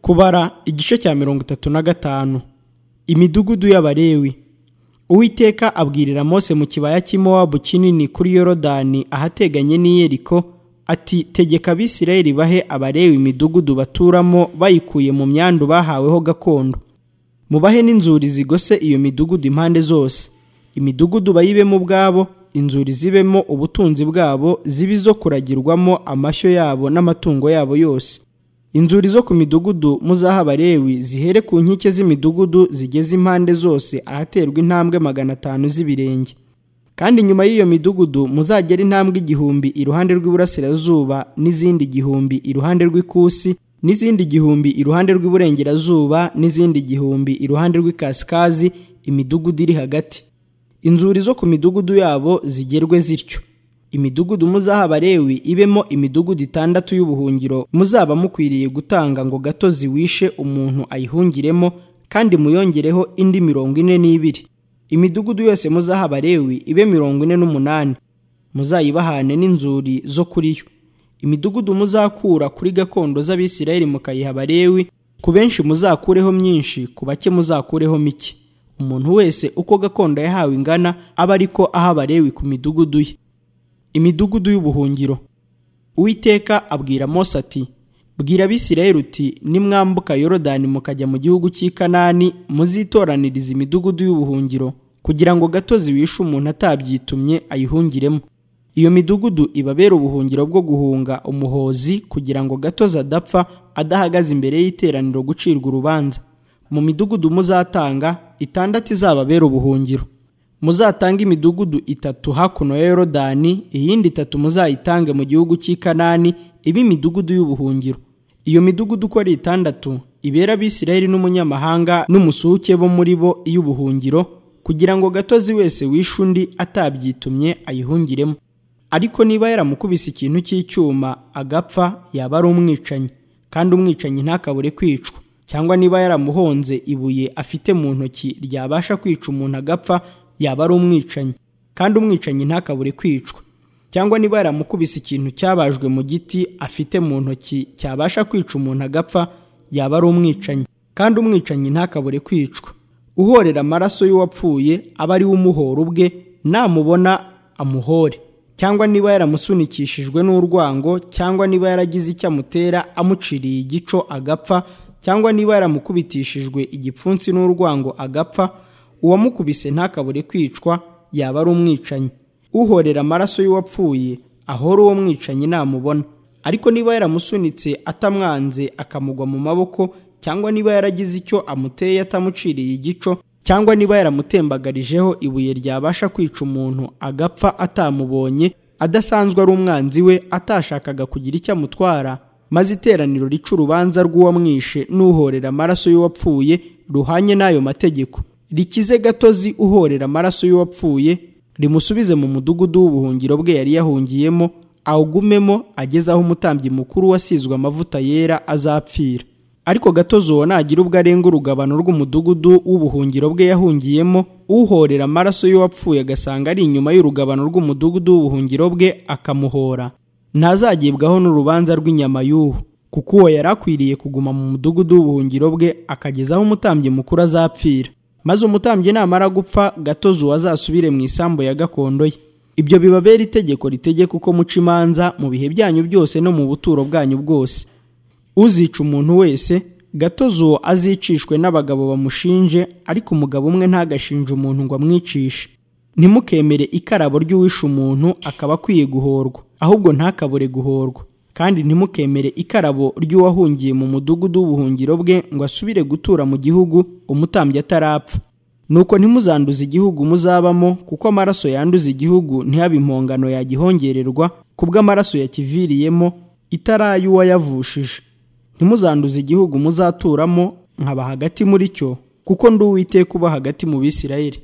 kubara igice cya mirongo itatu na gatanu imidugudu y'abarewi uwiteka abwirira mose mu kibaya cy'imowabu kinini kuri yorodani ahateganye n'iyeriko ati tegeka abisirayeli bahe abarewi imidugudu baturamo bayikuye mu myandu bahaweho gakondo mubahe n'inzuri zigose iyo midugudu impande zose imidugudu bayibemo ubwabo inzuri zibemo ubutunzi bwabo zibe izo kuragirwamo amashyo yabo n'amatungo yabo yose inzuri zo ku midugudu muzaha abarewi zihere ku nkike z'imidugudu zigeze impande zose ahaterwa intambwe magana atanu z'ibirenge kandi nyuma y'iyo midugudu muzagera intambwe igihumbi iruhande rw'iburasirazuba n'izindi igihumbi iruhande rw'ikusi n'izindi igihumbi iruhande rw'iburengerazuba n'izindi igihumbi iruhande rw'ikasikazi imidugudu iri hagati inzuri zo ku midugudu yabo zigerwe zityo imidugudu muzaha abarewi ibemo imidugudu itandatu y'ubuhungiro muzaba mukwiriye gutanga ngo gato ziwishe umuntu ayihungiremo kandi muyongereho indi mirongo ine n'ibiri imidugudu yose muzaha abarewi ibe mirongo ine n'umunani muzayibahane n'inzuri zo kuri yo imidugudu muzakura kuri gakondo z'abisirayeli mukayiha abarewi ku benshi muzakureho myinshi ku bake muzakureho mike umuntu wese uko gakondo yahawe ingana aba ariko aha abarewi ku midugudu ye imidugudu y'ubuhungiro uwiteka abwira mose ati bwira abisirayeli uti nimwambuka yorodani mukajya mu gihugu cy'i kanani muzitoraniriza imidugudu y'ubuhungiro kugira ngo gatozi wishe umuntu atabyitumye ayihungiremo iyo midugudu ibabera ubuhungiro bwo guhunga umuhozi kugira ngo gatozi adapfa adahagaze imbere y'iteraniro gucirwa urubanza mu midugudu muzatanga itandatu izababera ubuhungiro muzatange imidugudu itatu hakuno ya yorodani iyindi itatu muzayitange mu gihugu cy'i kanani ibe imidugudu y'ubuhungiro iyo midugudu uko ari itandatu ibera abisirayeli n'umunyamahanga n'umusuke bo muri bo iy'ubuhungiro kugira ngo gatozi wese wishe undi atabyitumye ayihungiremo ariko niba yaramukubise ikintu cy'icyuma agapfa yaba ari umwicanyi kandi umwicanyi ntakabure kwicwa cyangwa niba yaramuhonze ibuye afite mu ntoki ryabasha kwica umuntu agapfa yaba ari umwicanyi kandi umwicanyi ntakabure kwicwa cyangwa niba yaramukubise ikintu cyabajwe mu giti afite mu ntoki cyabasha kwica umuntu agapfa yaba ari umwicanyi kandi umwicanyi ntakabure kwicwa uhorera amaraso y'uwapfuye aba ari we umuhora ubwe namubona amuhore cyangwa niba yaramusunikishijwe n'urwango cyangwa niba yaragize icyo amutera amuciriye igico agapfa cyangwa niba yaramukubitishijwe igipfunsi n'urwango agapfa uwamukubise ntakabure kwicwa yaba ari umwicanyi uhorera amaraso y'uwapfuye ahora uwo mwicanyi namubona ariko niba yaramusunitse atamwanze akamugwa mu maboko cyangwa niba yaragize icyo amuteye atamuciriye igico cyangwa niba yaramutembagarijeho ibuye ryabasha kwica umuntu agapfa atamubonye adasanzwe ari umwanzi we atashakaga kugira icyo amutwara maze iteraniro rica urubanza rw'uwamwishe n'uhorera amaraso y'uwapfuye ruhanye n'ayo mategeko rikize gatozi uhorera amaraso y'uwapfuye rimusubize mu mudugudu w'ubuhungiro bwe yari yahungiyemo awugumemo ageze aho umutambyi mukuru wasizwe amavuta yera azapfira ariko gatozi uwo nagira ubwo arenga urugabano rw'umudugudu w'ubuhungiro bwe yahungiyemo uhorera amaraso y'uwapfuye agasanga ari inyuma y'urugabano rw'umudugudu w'ubuhungiro bwe akamuhora ntazagibwaho n'urubanza rw'inyama y'uhu kuko uwo yari akwiriye kuguma mu mudugudu w'ubuhungiro bwe akageza aho umutambyi mukuru azapfira maze umutambyi namara gupfa gatozi uwo azasubire mu isambu ya gakondo ye ibyo bibabera itegeko ritegeka uko muca imanza mu bihe byanyu byose no mu buturo bwanyu bwose uzica umuntu wese gatozi uwo azicishwe n'abagabo bamushinje ariko umugabo umwe ntagashinje umuntu ngo amwicishe ntimukemere ikarabo ry'uwishe umuntu akaba akwiye guhorwa ahubwo ntakabure guhorwa kandi ntimukemere ikarabo ry'uwahungiye mu mudugudu w'ubuhungiro bwe ngo asubire gutura mu gihugu umutambyi atarapfa nuko ntimuzanduze igihugu muzabamo kuko amaraso yanduza igihugu ntihabe impongano yagihongererwa kubw'amaraso yakiviriyemo itara y'uwayavushije ntimuzanduze igihugu muzaturamo nkaba hagati muri cyo kuko ndi uwiteka uba hagati mu bisirayeli